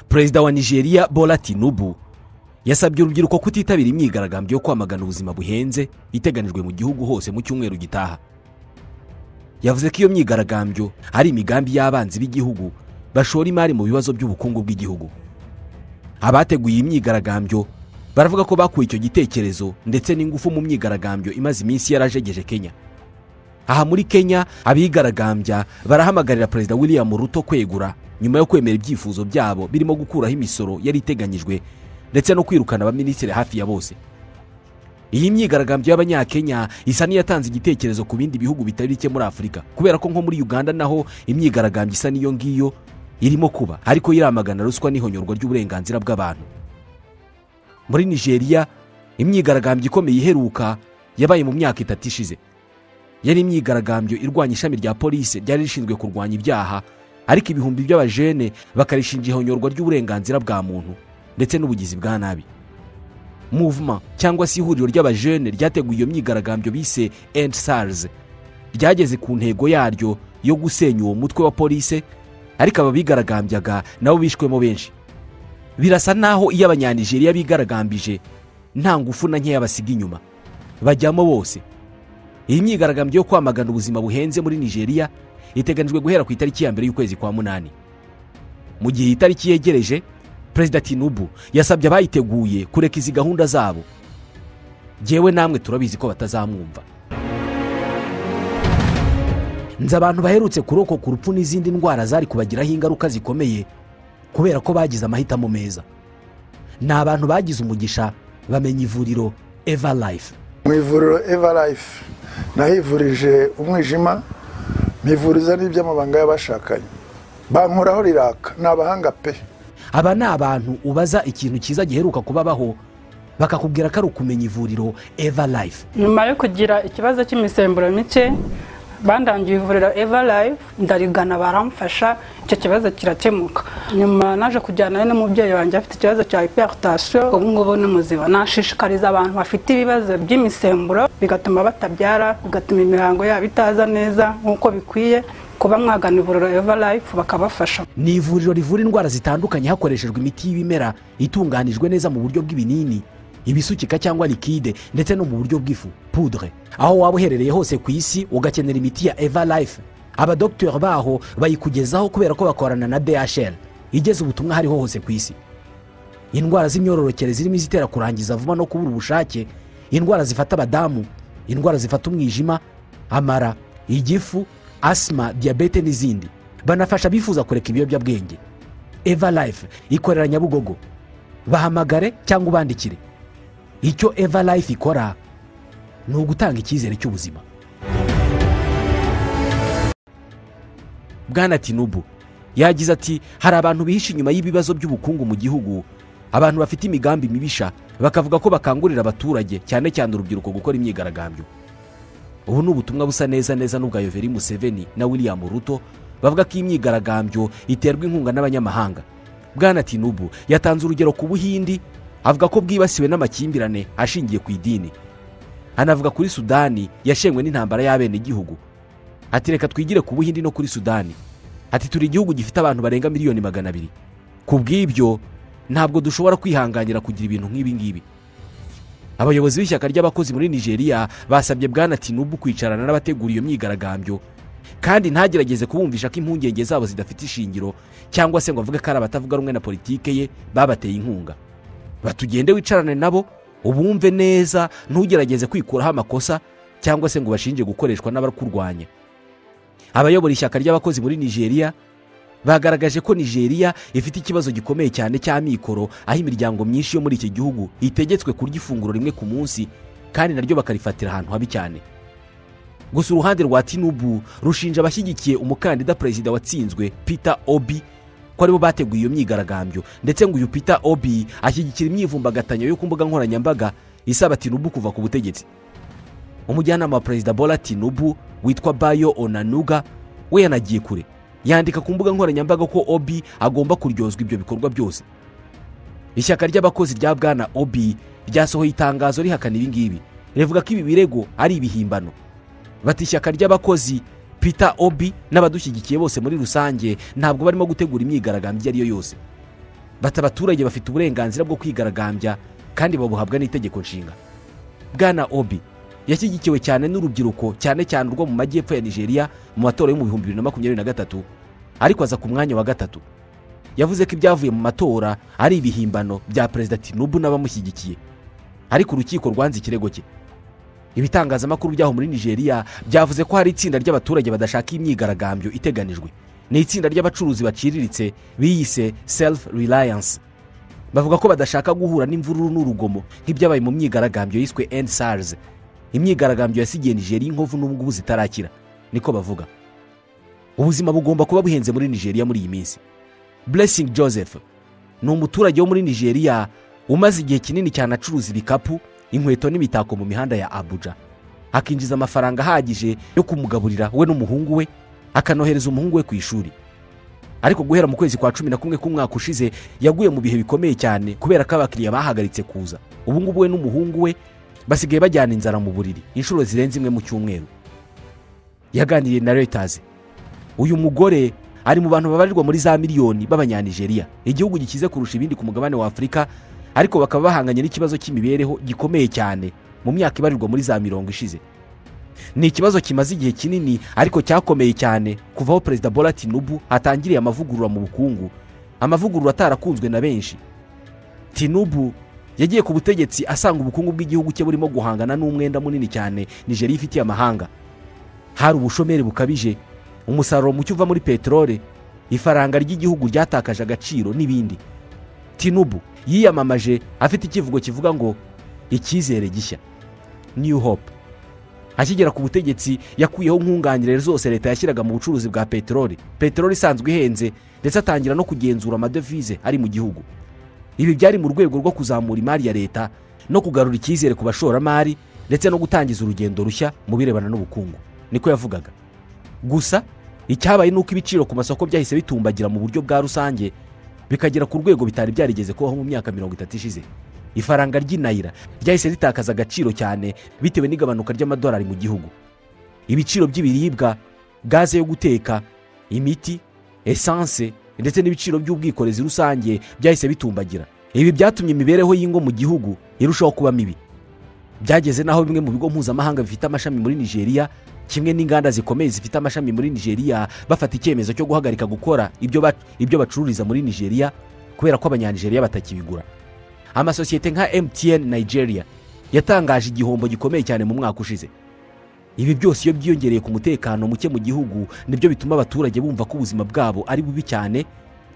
perezida wa nigeria bola tinubu yasabye urubyiruko kutitabira imyigaragambyo yo kwamagana ubuzima buhenze iteganijwe mu gihugu hose mu cyumweru gitaha yavuze ko iyo myigaragambyo ari imigambi y'abanzi b'igihugu bashora imari mu bibazo by'ubukungu bw'igihugu abateguye iyi myigaragambyo baravuga ko bakuye icyo gitekerezo ndetse n'ingufu mu myigaragambyo imaze iminsi yarajegeje kenya aha muri kenya abigaragambya barahamagarira perezida william ruto kwegura nyuma yo kwemera ibyifuzo byabo birimo gukuraho imisoro yari iteganyijwe ndetse no kwirukana abaminisitiri hafi ya bose iyi myigaragambyo y'abanyakenya isa n'iyatanze igitekerezo ku bindi bihugu bitari bike muri afurika kubera ko nko muri uganda naho imyigaragambyo isa n'iyo ngiyo irimo kuba ariko yiramagana ruswa n'ihonyorwa ry'uburenganzira bw'abantu muri nigeria imyigaragambyo ikomeye iheruka yabaye mu myaka itatu ishize yari imyigaragambyo irwanya ishami rya polisi ryari rishinzwe kurwanya ibyaha ariko ibihumbi by'abajene bakarishinja ihonyorwa ry'uburenganzira bwa muntu ndetse n'ubugizi bwa nabi muvuma cyangwa se ihuriro ry'abajene ryateguye iyo myigaragambyo bise endi sarize ryageze ku ntego yaryo yo gusenya uwo mutwe wa polisi ariko ababigaragambyaga nabo bishwemo benshi birasa naho iyo abanyanigeriya bigaragambije nta ngufu na nkeya basiga inyuma bajyamo bose iyi myigaragambyo yo kwamagana ubuzima buhenze muri nigeria iteganijwe guhera ku itariki ya mbere y'ukwezi kwa munani mu gihe iyi tariki yegereje perezida tinubu yasabye abayiteguye kureka izi gahunda zabo ngewe namwe turabizi ko batazamwumva nzi abantu baherutse kurokoka urupfu n'izindi ndwara zari kubagiraho ingaruka zikomeye kubera ko bagize amahitamo meza ni abantu bagize umugisha bamenya ivuriro eva life mu ivuriro eva life nahivurije umwijima mivuriza n'iby'amabanga y'abashakanye bankoraho riraka ni abahanga pe aba ni abantu ubaza ikintu cyiza giheruka kubabaho bakakubwira ko ari ukumenya ivuriro eva life nyuma yo kugira ikibazo cy'imisemburo mike bandangiye ivuriro eva life ndarigana baramfasha icyo kibazo kirakemuka nyuma naje kujyana n'umubyeyi wanjye afite ikibazo cya hiperitasiyo ubu ngubu ni muzima nashishikariza abantu bafite ibibazo by'imisemburo bigatuma batabyara bigatuma imihango yabo itaza neza nk'uko bikwiye kuba mwagana ivuriro eva life bakabafasha ni ivuriro rivura indwara zitandukanye hakoreshejwe imiti y'ibimera itunganijwe neza mu buryo bw'ibinini ibisukika cyangwa likide ndetse no mu buryo bw'ifu pudre aho waba uherereye hose ku isi ugakenera imiti ya eva life abadogiteri baho bayikugezaho kubera ko bakorana na dhl igeze ubutumwa aho ariho hose ku isi indwara z'imyororokere zirimo izitera kurangiza vuba no kubura ubushake indwara zifata abadamu indwara zifata umwijima amara igifu asima diyabete n'izindi banafasha abifuza kureka ibiyobyabwenge eva life ikorera nyabugogo bahamagare cyangwa ubandikire icyo eva life ikora ni ugutanga icyizere cy'ubuzima bwana tinubu yagize ati hari abantu bihishe inyuma y'ibibazo by'ubukungu mu gihugu abantu bafite imigambi mibisha bakavuga ko bakangurira abaturage cyane cyane urubyiruko gukora imyigaragambyo ubu ni ubutumwa busa neza neza n'ubwa yoveri museveni na william ruto bavuga ko imyigaragambyo iterwa inkunga n'abanyamahanga bwana tinubu yatanze urugero ku buhindi avuga ko bwibasiwe n'amakimbirane ashingiye ku idini anavuga kuri sudani yashenywe n'intambara y'abenegihugu ati reka twigire ku buhindi no kuri sudani ati turi igihugu gifite abantu barenga miliyoni magana abiri ku bw'ibyo ntabwo dushobora kwihanganira kugira ibintu nk'ibi ngibi abayobozi b'ishyaka ry'abakozi muri nigeria basabye bwana tinubu kwicarana n'abategura iyo myigaragambyo kandi ntagerageze kubumvisha ko impungenge zabo zidafite ishingiro cyangwa se ngo avuge ko ari abatavuga rumwe na politike ye babateye inkunga batugende wicarane nabo ubumve neza ntugerageze kwikuraho amakosa cyangwa se ngo bashinje gukoreshwa n'abakurwanya abayobora ishyaka ry'abakozi muri nigeria bagaragaje ko nigeria ifite ikibazo gikomeye cyane cya mikoro aho imiryango myinshi yo muri iki gihugu itegetswe kurya ifunguro rimwe ku munsi kandi naryo bakarifatira ahantu habi cyane gusa uruhande rwa tinubu rushinja abashyigikiye umukandida perezida watsinzwe peter obi ko aribo bateguye iyo myigaragambyo ndetse ngo uyu peter obi ashyigikira imyivumbagatanya yo ku mbuga nkoranyambaga isaba tinubu kuva ku butegetsi umujyanama wa perezida bola tinubu witwa bayo onanuga we yanagiye kure yandika ku mbuga nkoranyambaga ko obi agomba kuryozwa ibyo bikorwa byose ishyaka ry'abakozi rya bwana obi ryasohoye itangazo rihakana ibingibi rivuga ko ibi birego ari ibihimbano bati ishyaka ry'abakozi peter obi n'abadushyigikiye bose muri rusange ntabwo barimo gutegura imyigaragambyo iyo ari yo yose bati abaturage bafite uburenganzira bwo kwigaragambya kandi babuhabwa n'itegeko nshinga bwana obi yashyigikiwe cyane n'urubyiruko cyane cyane urwo mu majyepfo ya nigeria mu matora yo mu bihumbi bibiri na makumyabiri na gatatu ariko aza ku mwanya wa gatatu yavuze ko ibyavuye mu matora ari ibihimbano bya perezida tinubu n'abamushyigikiye ariko urukiko rwanze ikirego cye ibitangazamakuru byaho muri nigeria byavuze ko hari itsinda ry'abaturage badashaka imyigaragambyo iteganijwe ni itsinda ry'abacuruzi baciriritse biyise self reliance bavuga ko badashaka guhura n'imvururu n'urugomo nk'ibyabaye mu myigaragambyo yiswe end sars imyigaragambyo yasigiye nigeria inkovu n'ubu ngubu zitarakira niko bavuga ubuzima bugomba kuba buhenze muri nigeria muri iyi minsi blessing joseph ni umuturage wo muri nigeria umaze igihe kinini cyane acuruza ibikapu inkweto n'imitako mu mihanda ya abuja akinjiza amafaranga ahagije yo kumugaburira we n'umuhungu we akanohereza umuhungu we ku ishuri ariko guhera mu kwezi kwa cumi na kumwe k'umwaka ushize yaguye mu bihe bikomeye cyane kubera ko abakiriya bahagaritse kuza ubu ngubu we n'umuhungu we basigaye bajyana inzara mu buriri inshuro zirenze imwe mu cyumweru yaganiriye na reuters uyu mugore ari mu bantu babarirwa muri za miliyoni b'abanyanigeriya igihugu gikize kurusha ibindi ku mugabane wa afurika ariko bakaba bahanganye n'ikibazo cy'imibereho gikomeye cyane mu myaka ibarirwa muri za mirongo ishize ni ikibazo kimaze igihe kinini ariko cyakomeye cyane kuvaho perezida bola tinubu atangiriye amavugurura mu bukungu amavugurura atarakunzwe na benshi tinubu yagiye ku butegetsi asanga ubukungu bw'igihugu cye burimo guhangana n'umwenda munini cyane nigeria ifitiye amahanga hari ubushomeri bukabije umusaruro muke uva muri peteroli ifaranga ry'igihugu ryatakaje agaciro n'ibindi tinubu yiyamamaje afite icyivugo kivuga ngo icyizere gishya new hope akigera ku butegetsi yakuyeho nkunganire zose leta yashyiraga mu bucuruzi bwa peteroli peteroli isanzwe ihenze ndetse atangira no kugenzura amadevize ari mu gihugu ibi byari mu rwego rwo kuzamura imari ya leta no kugarura icyizere ku bashoramari ndetse no gutangiza urugendo rushya mu birebana n'ubukungu niko yavugaga gusa icyabaye ni uko ibiciro ku masoko byahise bitumbagira mu buryo bwa rusange bikagera ku rwego bitari byarigeze kubaho mu myaka mirongo itatu ishize ifaranga ry'inayira ryahise ritakaza agaciro cyane bitewe n'igabanuka ry'amadolari mu gihugu ibiciro by'ibiribwa gaze yo guteka imiti esanse ndetse n'ibiciro by'ubwikorezi rusange byahise bitumbagira ibi byatumye imibereho y'ingo mu gihugu irushaho kuba mibi byageze n'aho bimwe mu bigo mpuzamahanga bifite amashami muri nigeria kimwe n'inganda zikomeye zifite amashami muri nigeria bafata icyemezo cyo guhagarika gukora ibyo bacururiza muri nigeria kubera ko abanyanigeriya batakibigura amasosiyete nka mtn nigeria yatangaje igihombo gikomeye cyane mu mwaka ushize ibi byose iyo byiyongereye ku mutekano muke mu gihugu nibyo bituma abaturage bumva ko ubuzima bwabo ari bubi cyane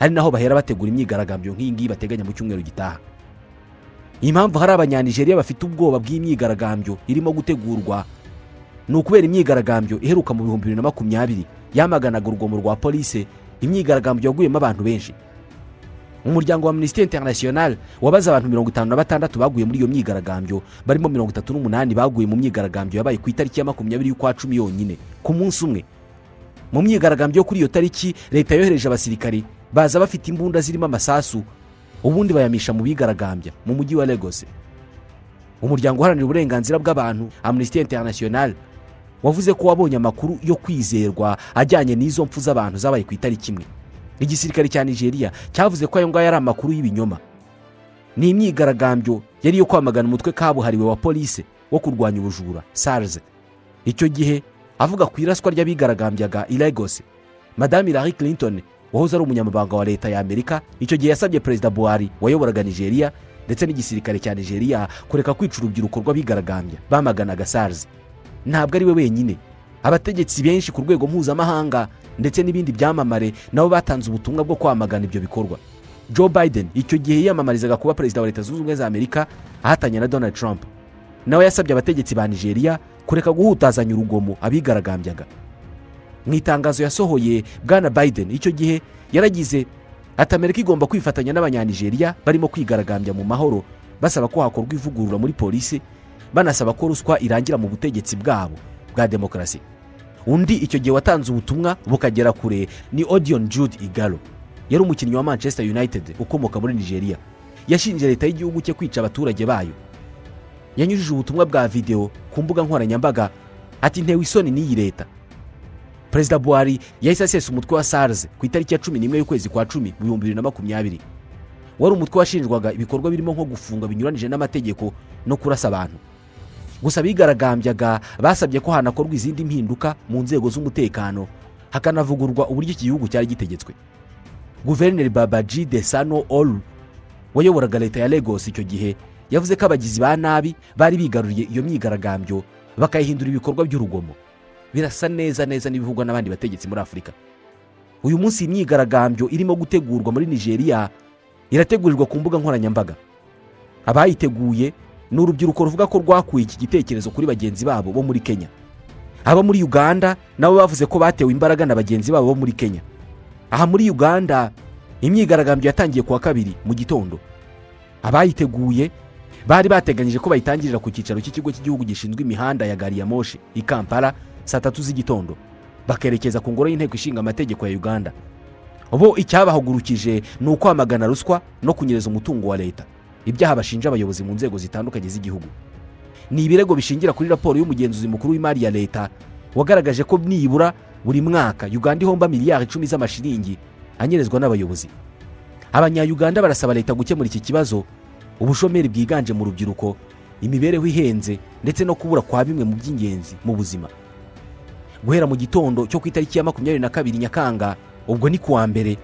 ari naho bahera bategura imyigaragambyo nk'iyi ngiyi bateganya mu cyumweru gitaha impamvu hari abanyanigeriya bafite ubwoba bw'imyigaragambyo irimo gutegurwa ni ukubera imyigaragambyo iheruka mu bihumbi bibiri na makumyabiri yamaganaga urugomo rwa polise imyigaragambyo yaguyemo abantu benshi umuryango wa minisiteri interinasiyonari wabaze abantu mirongo itanu na batandatu baguye muri iyo myigaragambyo barimo mirongo itatu n'umunani baguye mu myigaragambyo yabaye ku itariki ya makumyabiri y'ukwa cumi yonyine ku munsi umwe mu myigaragambyo yo kuri iyo tariki leta yohereje abasirikari baza bafite imbunda zirimo amasasu ubundi bayamisha mu bigaragambya mu mujyi wa Lagos umuryango uharanira uburenganzira bw'abantu amnisiteri interinasiyonari wavuze ko wabonye amakuru yo kwizerwa ajyanye n'izo mpfu z'abantu zabaye ku itariki imwe igisirikare cya nigeria cyavuze ko ayo ngayo ari amakuru y'ibinyoma ni imyigaragambyo yari iyo kwamagana umutwe kabuhariwe wa polise wo kurwanya ubujura sarze icyo gihe avuga ku iraswa ry'abigaragambyaga i Lagos madame Hillary Clinton wahoze ari umunyamabanga wa leta ya amerika icyo gihe yasabye perezida buhari wayoboraga nigeria ndetse n'igisirikare cya nigeria kureka kwica urubyiruko rw'abigaragambya bamaganaga sarze ntabwo ari we wenyine abategetsi benshi ku rwego mpuzamahanga ndetse n'ibindi byamamare nabo batanze ubutumwa bwo kwamagana ibyo bikorwa joe biden icyo gihe yiyamamarizaga kuba perezida wa leta zunze ubumwe za amerika ahatanye na donald trump nawe yasabye abategetsi ba nigeria kureka guhutazanya urugomo abigaragambyaga mu itangazo yasohoye bwana biden icyo gihe yaragize ati amerika igomba kwifatanya n'abanyanigeriya barimo kwigaragambya mu mahoro basaba ko hakorwa ivugurura muri polisi banasaba ko ruswa irangira mu butegetsi bwabo bwa demokarasi undi icyo gihe watanze ubutumwa bukagera kure ni odion jude igalo yari umukinnyi wa manchester united ukomoka muri nigeria yashinje leta y'igihugu cye kwica abaturage bayo yanyujije ubutumwa bwa videwo ku mbuga nkoranyambaga ati ntewe isoni n'iyi leta perezida buhari yahise asesa umutwe wa sarze ku itariki ya cumi n'imwe y'ukwezi kwa cumi mu bihumbi bibiri na makumyabiri wari umutwe washinjwaga ibikorwa birimo nko gufunga binyuranije n'amategeko no kurasa abantu gusa abigaragambyaga basabye ko hanakorwa izindi mpinduka mu nzego z'umutekano hakanavugurwa uburyo iki gihugu cyari gitegetswe guverineri babaji de sano oru wayoboraga leta ya Lagos icyo gihe yavuze ko abagizi ba nabi bari bigaruriye iyo myigaragambyo bakayihindura ibikorwa by'urugomo birasa neza neza n'ibivugwa n'abandi bategetsi muri afurika uyu munsi iyi myigaragambyo irimo gutegurwa muri nigeria irategurirwa ku mbuga nkoranyambaga abayiteguye ni urubyiruko ruvuga ko rwakuye iki gitekerezo kuri bagenzi babo bo muri kenya abo muri uganda nabo bavuze ko batewe imbaraga na bagenzi babo bo muri kenya aha muri uganda imyigaragambyo yatangiye kuwa kabiri mu gitondo abayiteguye bari bateganyije ko bayitangirira ku cyicaro cy'ikigo cy'igihugu gishinzwe imihanda ya gari ya moshi i kampala saa tatu z'igitondo bakerekeza ku ngoro y'inteko ishinga amategeko ya uganda bo icyabahagurukije ni ukwamagana ruswa no kunyereza umutungo wa leta ibyaha bashinja abayobozi mu nzego zitandukanye z'igihugu ni ibirego bishingira kuri raporo y'umugenzuzi mukuru w'imari ya leta wagaragaje ko nibura buri mwaka uganda ihomba miliyari icumi z'amashiringi anyerezwa n'abayobozi abanyayuganda barasaba leta gukemura iki kibazo ubushomeri bwiganje mu rubyiruko imibereho ihenze ndetse no kubura kwa bimwe mu by'ingenzi mu buzima guhera mu gitondo cyo ku itariki ya makumyabiri na kabiri nyakanga ubwo ni kuwa mbere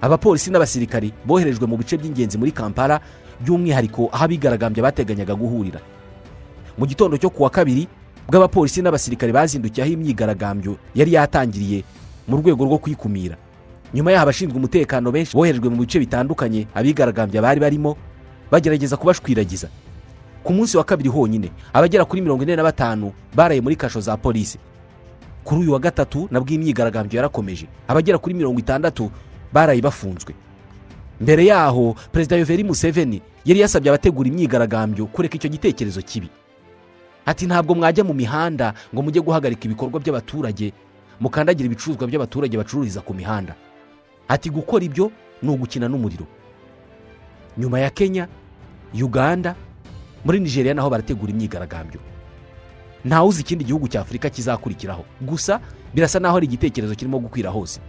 abapolisi n'abasirikari boherejwe mu bice by'ingenzi muri kampala by'umwihariko aho abigaragambya bateganyaga guhurira mu gitondo cyo kuwa kabiri bw'abapolisi n'abasirikari bazindukiye aho imyigaragambyo yari yatangiriye mu rwego rwo kwikumira nyuma yaho abashinzwe umutekano benshi boherejwe mu bice bitandukanye abigaragambya bari barimo bagerageza kubashwiragiza ku munsi wa kabiri honyine abagera kuri mirongo ine na batanu baraye muri kasho za polisi kuri uyu wa gatatu nabwo imyigaragambyo yarakomeje abagera kuri mirongo itandatu baraye bafunzwe mbere yaho perezida yoveri museveni yari yasabye abategura imyigaragambyo kureka icyo gitekerezo kibi ati ntabwo mwajya mu mihanda ngo mujye guhagarika ibikorwa by'abaturage mukandagira ibicuruzwa by'abaturage bacururiza ku mihanda ati gukora ibyo ni ugukina n'umuriro nyuma ya kenya uganda muri nigeria naho barategura imyigaragambyo ntawe uzi ikindi gihugu cya afurika kizakurikiraho gusa birasa n'aho ari igitekerezo kirimo gukwira hose